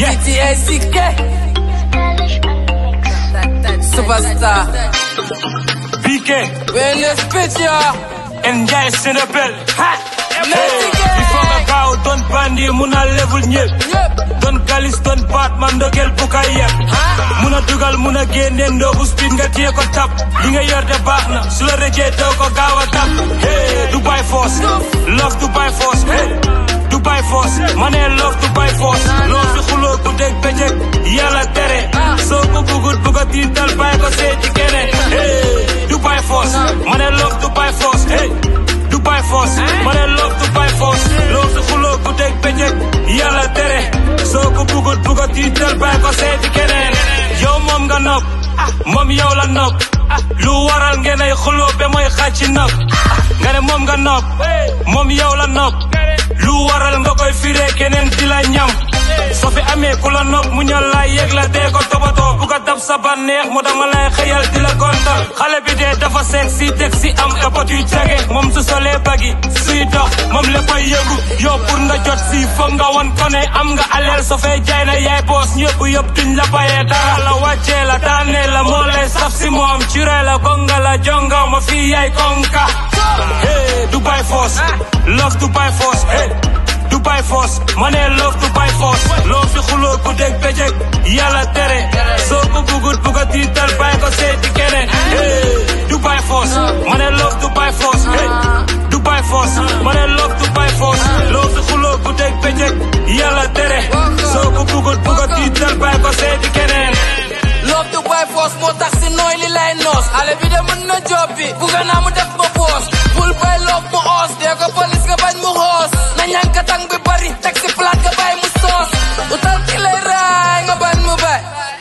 Yeah. DTACK. Superstar. BK We're in this bitch, y'all. and Ndiaye Sénégal ha Let's go. il faut nga gaaw doon bandi mun a level ñëpp Yep. doon galis doon baat man ndogel bu kay yeb mun a dugal mun a génne ndoobu speed nga téye ko tap li nga yor de baax na su la rëjee doo ko gaaw a tap hey Dubai Force love Dubai Force hey Dubai Force ma ne love Dubai Force loo fi xuloo ku dégg bëccëg yàlla tere soo ko bugut bugg a tiital bàyyi ko seeti keneen hey Dubai Force ma ne love Dubai Force hey Dubai Force ma ne love Dubai Force loo fi xuloo ku dégg bëccëg yàlla tere soo ko bugut bugg a tiital bàyyi ko seeti keneen yow moom nga nopp moom yow la nopp lu waral ngeen ay xuloo ba mooy xàcc ci nopp nga ne moom nga nopp moom yow la nopp lu waral nga koy firee keneen di la ñam soo fi amee ku la nopp mu ñal laa yëg la dee ko toppatoo bu ko dab sa bànneex mu dama lay xëyal di la gontal xale bi dee dafa sexy teg si am epot yu jage moom su solee bagi suy dox moom léppay yëngu yow pour nga jot si foog nga won ko ne am nga aleel soo fee jaay na yaay boos ñëpp yëpp duñ la bayee dara la wàccee la daanee la moo lay saf si moom curee la gonga la jongaw ma fii yaay konka hey Dubai Force love Dubai Force hey Dubai Force ma ne love Dubai Force loo fi xuloo ku dégg bëccëg yàlla tere soo ko bugut bugg a tiital bàyyi ko seeti keneen hey Dubai Force ma ne love Dubai Force hey Dubai Force ma ne love Dubai Force loo fi xuloo ku dégg bëccëg yàlla tere soo ko bugut bugg a tiital bàyyi ko seeti keneen Love Dubai Force moo tax si nooy li lay noos xale bi de mën na job bi bugga naa mu def ma boos bul bay love mu oos dee ko police nga bañ mu xoos na ñankatang bi bari teg si plat nga bay mu soos utal ki lay raay nga bañ mu bay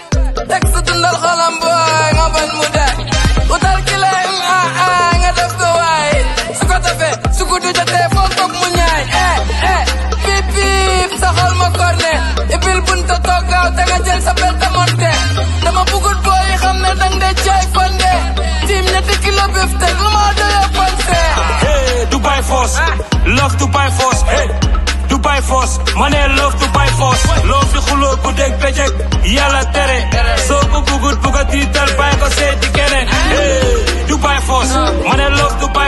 teg si dundal xolam boy nga bañ mu day utal ki lay mm, ah ah nga def ko waay su ko defee su ko du jotee foo toog mu ñaay eh eh piip piip sa xol ma korne ibil bunta toog gaaw te nga jël sa bel te monte dama bugut booy yi xam ne dang dee jaay fande tiim ñetti kilo bif teg lu ma doyoo ponse Hey, Dubai Force, love Dubai Force, hey, Dubai Force, ma ne love Dubai Force, loo fi xuloo ku dégg bëccëg yàlla tere, soo ko bugut bugg a tiital bàyyi ko seeti keneen, hey, Dubai Force, ma ne love Dubai